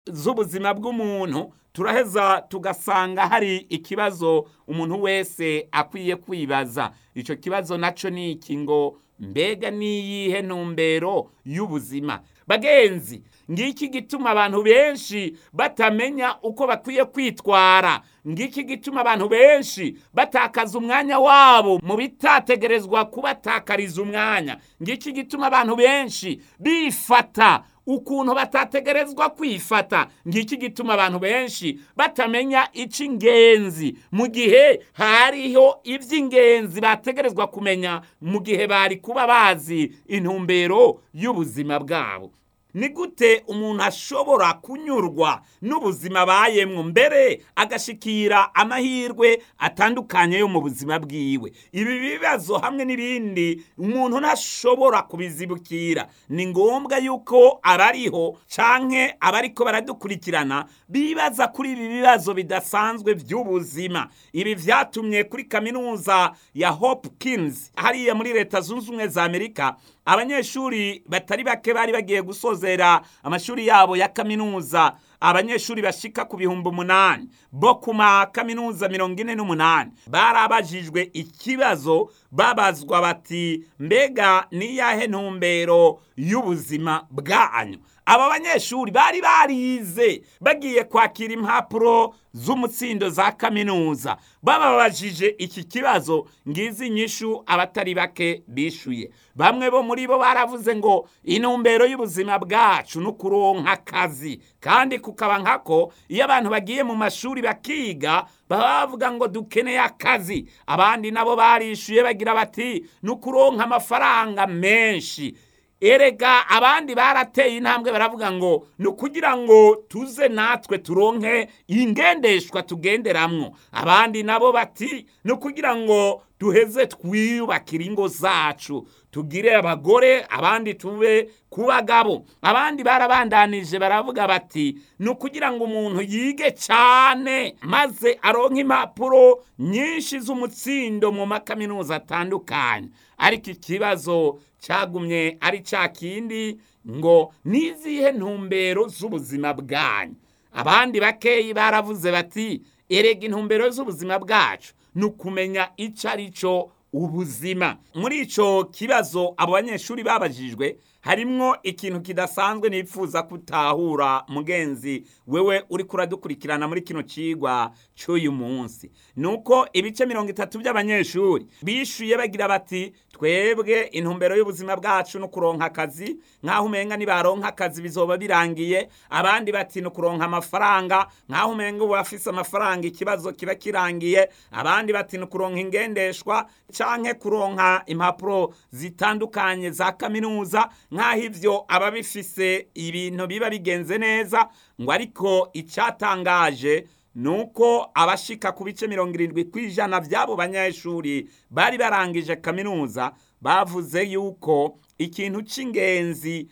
z'ubuzima bw'umuntu turaheza tugasanga hari ikibazo umuntu wese akwiye kwibaza icyo kibazo nacyo ni iki ngo mbega niyihe ntumbero y'ubuzima bagenzi ngiki gituma abantu benshi batamenya uko bakwiye kwitwara ngiki gituma abantu benshi batakaza umwanya wabo mu bitategerezwa kubatakariza umwanya ngiki gituma abantu benshi bifata ukuntu batategerezwa kwifata ngiki gituma abantu benshi batamenya icy'ingenzi mu gihe hariho iby'ingenzi bategerezwa kumenya mu gihe bari kuba bazi intumbero y'ubuzima bwabo ni gute umuntu ashobora kunyurwa n'ubuzima abayemwo mbere agashikira amahirwe atandukanye yo mu buzima bwiwe ibi bibazo hamwe n'ibindi umuntu ntashobora kubizibukira ni ngombwa yuko abariho canke abariko baradukurikirana bibaza kuri ibi bibazo bidasanzwe by'ubuzima ibi vyatumye kuri kaminuza ya Hopkins hariya muri leta zunze ubumwe za amerika abanyeshuri batari bake bari bagiye gusozera amashuri yabo ya kaminuza abanyeshuri bashika ku bihumbi umunani bo ku makaminuza mirongo ine n'umunani barabajijwe ikibazo babazwa bati mbega niyahe ntumbero y'ubuzima bwanyu aba banyeshuri bari barize bagiye kwakira impapuro z'umutsindo za kaminuza bababajije iki kibazo ngizi inyishu abatari bake bishuye bamwe bo muri bo baravuze ngo intumbero y'ubuzima bwacu ni ukuronka akazi kandi kukaba nkako iyo abantu bagiye mu mashuri bakiga baba bavuga ngo dukeneye akazi abandi nabo barishuye bagira bati ni ukuronka amafaranga menshi erega abandi barateye intambwe baravuga ngo ni ukugira ngo tuze natwe turonke ingendeshwa tugenderamwo abandi nabo bati ni ukugira ngo duheze twiyubakire ingo zacu tugire abagore abandi tube ku bagabo abandi barabandanije baravuga bati ni ukugira ngo umuntu yige cyane maze aronke impapuro nyinshi z'umutsindo mu makaminuza atandukanye ariko ikibazo cyagumye ari cya kindi ngo nizihe ntumbero z'ubuzima bwanyu abandi bakeyi baravuze bati erega intumbero z'ubuzima bwacu ni ukumenya icyo ari cyo ubuzima muri icyo kibazo abo banyeshuri babajijwe harimwo ikintu kidasanzwe nifuza kutahura mugenzi wewe uri kuradukurikirana muri kino cigwa cy'uyu munsi nuko ibice mirongo itatu by'abanyeshuri bishuye bagira bati twebwe intumbero y'ubuzima bwacu no kuronka akazi nk'aho umenga nibaronka akazi bizoba birangiye abandi bati ni ukuronka amafaranga nk'aho umenga ubu afise amafaranga ikibazo kiba kirangiye abandi bati ni ukuronka ingendeshwa canke kuronka impapuro zitandukanye za kaminuza nk'aho ibyo aba bifise ibintu biba bigenze neza ngo ariko icyatangaje ni uko abashika ku bice mirongo irindwi ku ijana by'abo banyeshuri bari barangije kaminuza bavuze yuko ikintu cy'ingenzi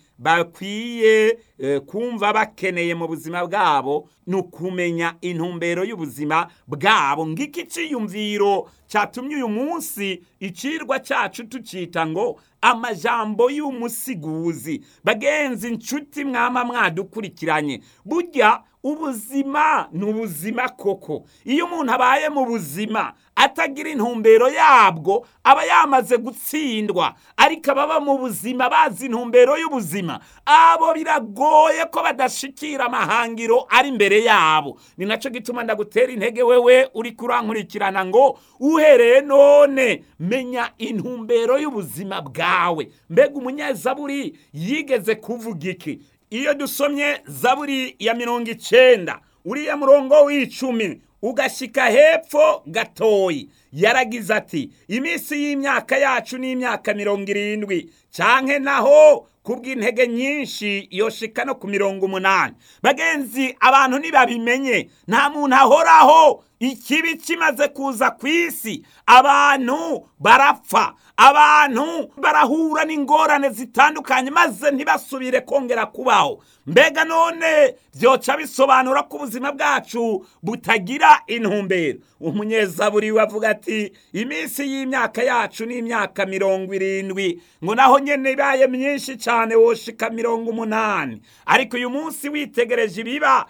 bakwiye kumva bakeneye mu buzima bwabo ni ukumenya intumbero y'ubuzima bwabo ngiki cyiyumviro cyatumye uyu munsi icirwa cyacu tucita ngo amajambo y'umusiguzi bagenzi inshuti mwama mwadukurikiranye burya ubuzima ni ubuzima koko iyo umuntu abaye mu buzima atagira intumbero yabwo aba yamaze gutsindwa ariko ababa mu buzima bazi intumbero y'ubuzima abo biragoye ko badashikira amahangiro ari imbere yabo ni nacyo gituma ndagutera intege wewe uri kurankurikirana ngo uhereye none menya intumbero y'ubuzima bwawe mbega umunyezaburi yigeze kuvuga iki iyo dusomye zaburi ya mirongo icenda uriya murongo w'icumi ugashyika hepfo gatoyi yaragize ati iminsi y'imyaka yacu ni imyaka mirongo irindwi canke naho kubw'intege nyinshi yoshika no ku mirongo umunani bagenzi abantu ntibabimenye nta muntu ahoraho ikibi kimaze kuza ku isi abantu barapfa abantu barahura n'ingorane zitandukanye maze ntibasubire kongera kubaho mbega none byoca bisobanura ko ubuzima bwacu butagira intumbero umunyezaburi we avuga ati iminsi y'imyaka yacu ni imyaka mirongo irindwi ngo naho nyine ibaye myinshi cyane woshika mirongo umunani ariko uyu munsi witegereje ibiba